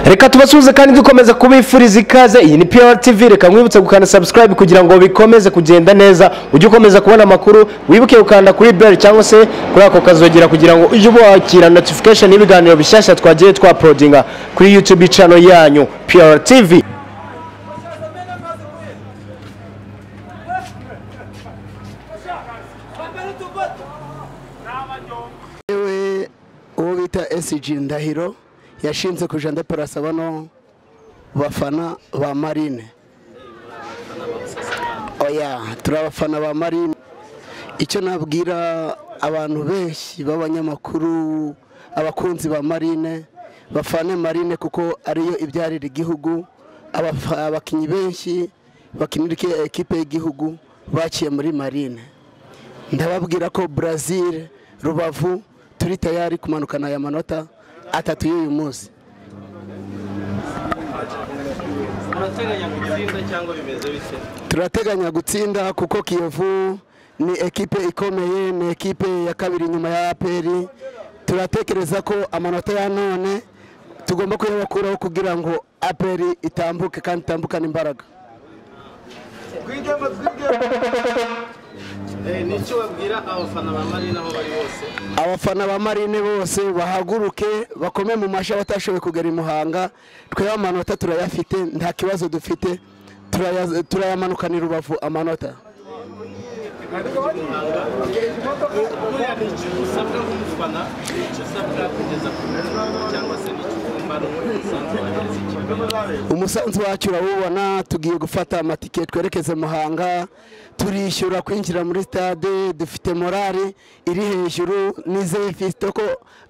reka tubasuhuze kandi dukomeza kubifuriza ikaze iyi ni piyara tivi reka nkwibutse gukanda sabusikarayibe kugira ngo bikomeze kugenda neza ujye ukomeza kubona amakuru wibuke gukanda kuri beri cyangwa se kuri ako kazogera kugira ngo ujye wakira notifikasheni y'ibiganiro bishyashya twagiye twaporodinga kuri yutubi cano yanyu piyara tivi yewe uwo bita esiji ndahiro yashinze kuja ndeperasa bano bafana ba marine oya turi abafana ba marine icyo nabwira abantu benshi b'abanyamakuru abakunzi ba marine bafane marine kuko ariyo ibyarira igihugu abafa- abakinnyi benshi bakinira iki- ekipe y'igihugu baciye muri marine ndababwira ko brazil rubavu turi tayari kumanukana aya manota atatu y'uyu munsi murateganya gutsinda cyangwa bimeze bite turateganya gutsinda kuko kiyovu ni ekipe ikomeye ni ekipe ya kabiri nyuma ya aperi turatekereza ko amanota ya none tugomba kuyabakuraho kugira ngo aperi itambuke kandi itambukane imbaraga twigemo twigemo nicyo babwira abafana ba marina aho bari bose abafana ba marine bose bahaguruke bakome mu mashyi abatashoboye kugera i muhanga twebwe amanota turayafite nta kibazo dufite turaya- turayamanukanira ubavu amanota buriya ni ikintu usabwa nk'umufana ni icyo usabwa kugeza ku mutima cyangwa se ni icyo ugomba ni umusanzu wagereza ikipe umusanzu wacu urawubona tugiye gufata amatike twerekeze muhanga turishyura kwinjira muri stade dufite morali iri hejuru nizeye fisite ko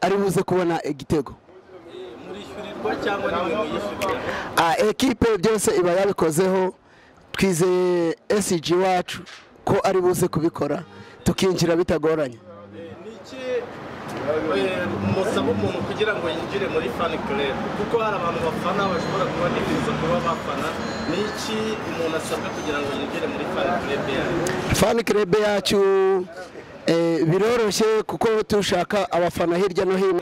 ari buze kubona igitego murishyurirwa cyangwa ni mwe muyishyurira Ah, ekipe byose iba yabikozeho twizeye SG wacu ko ari buze kubikora tukinjira bitagoranye ni iki eh, musaba umuntu kugira ngo yinjire muri fani club kuko hari abantu bafana bashobora kuba bifuza kuba bafana ni iki umuntu asabwa kugira ngo yinjire muri fani club yayo fan club yacu eh, biroroshye kuko dushaka abafana hirya no hino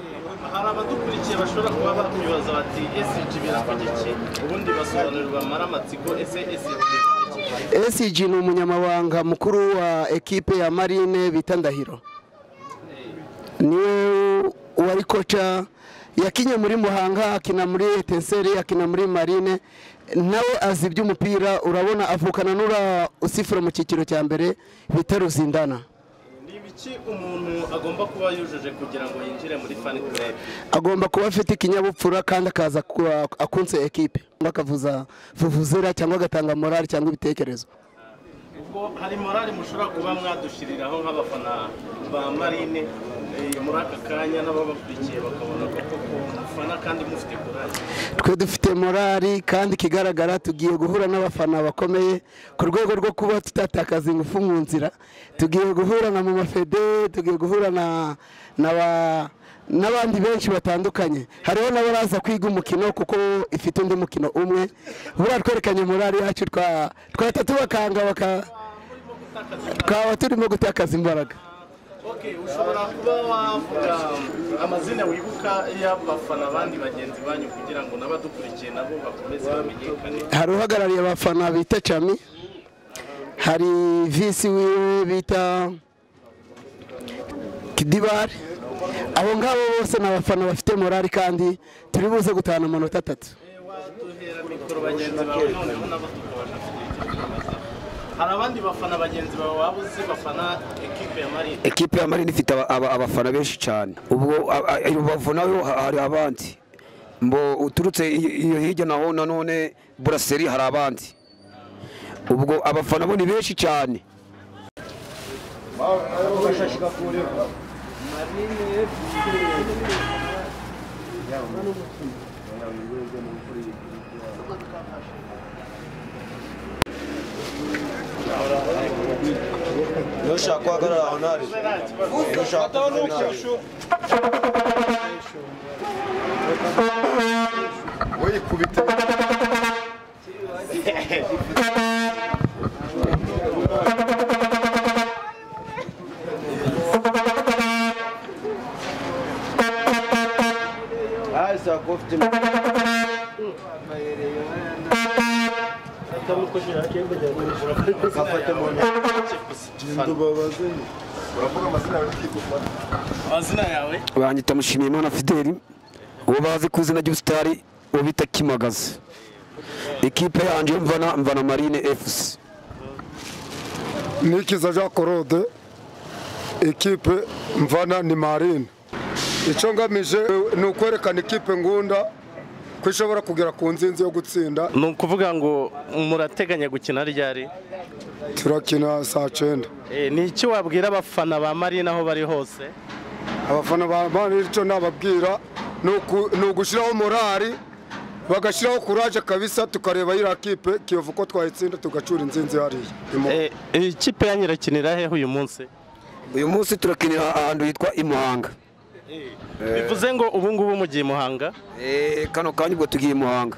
hari abadukurikiye bashobora kuba bakwibaza bati esiji biravuga iki ubundi basobanurirwa amaramatsiko ese esiji biravuga iki SG ni umunyamabanga mukuru wa ekipe ya Marine bita Ndahiro niwe wari koca yakinye muri Muhanga akina muri Etenseri akina muri Marine nawe azi iby'umupira urabona avukana n'ura usifura mu cyiciro cya mbere bita Ruzindana ni ibiki umuntu agomba kuba yujuje kugira ngo yinjire muri fan club agomba kuba afite ikinyabupfura kandi akaza kuba akunze ekipe akavuza vuvuzera cyangwa agatanga morali cyangwa ibitekerezo ubwo hari morali mushobora kuba mwadushyiriraho nk'abafana ba marine eh, muri aka kanya n'ababakurikiye bakabona ko koko mufana kandi mufite kurage twe dufite morali kandi ikigaragara tugiye guhura n'abafana bakomeye ku rwego rwo kuba tutatakaza ingufu mu nzira tugiye guhura na mama fede tugiye guhura na n'aba- n'abandi benshi batandukanye hariho n'abaraza kwiga umukino kuko ifite undi mukino umwe buriya twerekanye morali yacu twa- twahita tubakanga baka- twaba turimo gutakaza imbaraga ok ushobora kuba wavuga amazina wibuka y'abafana abandi bagenzi banyu kugira ngo n'abadukurikiye nabo bakomeze bamenyekane hari uhagarariye abafana bita cami hari visi wiwe bita kidibari abo ngabo bose ni abafana bafite morali kandi turi buze gutahana amanota atatu waduhera mikoro bagenzi bawe noneho nabo tukabasha kugira icyo tubabaza hari abandi bafana bagenzi bawe waba uzi bafana ekipe ya marine ekipe ya marine ifite aba- aba- abafana benshi cyane ubwo a- a- i rubavu nayo ha- hari abandi mbo uturutse i- iyo hirya naho nanone buraseri hari abandi ubwo abafana bo ni benshi cyane ntushaka guhagarara aho ntari ntushaka guhagarara aho ntari wayikubite amazina yawe banyita mushimiyimana fideli uwo bazi ku izina ry'ubusitari uwo bita kimagaza ikipe yanjye mvana mvana marine fc nikiza jean claude ikipe mvana ni marine icyo ngamije ni ukwerekana ikipe ngunda ko ishobora kugera ku nzinzi yo gutsinda ni ukuvuga ngo murateganya gukina ryari turakina saa cyenda Eh, ni iki wabwira abafana ba marine aho bari hose abafana ba mani icyo nababwira ni uku- ni ugushyiraho morali bagashyiraho kuraje kabisa tukareba iriya kipe kiyovu ko twayitsinda tugacura inzinzi hariya Imo- Eh, eh, ikipe yanyu irakinira hehe uyu munsi uyu munsi turakinira ahantu hitwa i muhanga bivuze ngo ubu ngubu mugiye i muhanga Eh, kano kanya ubwo tugiye i muhanga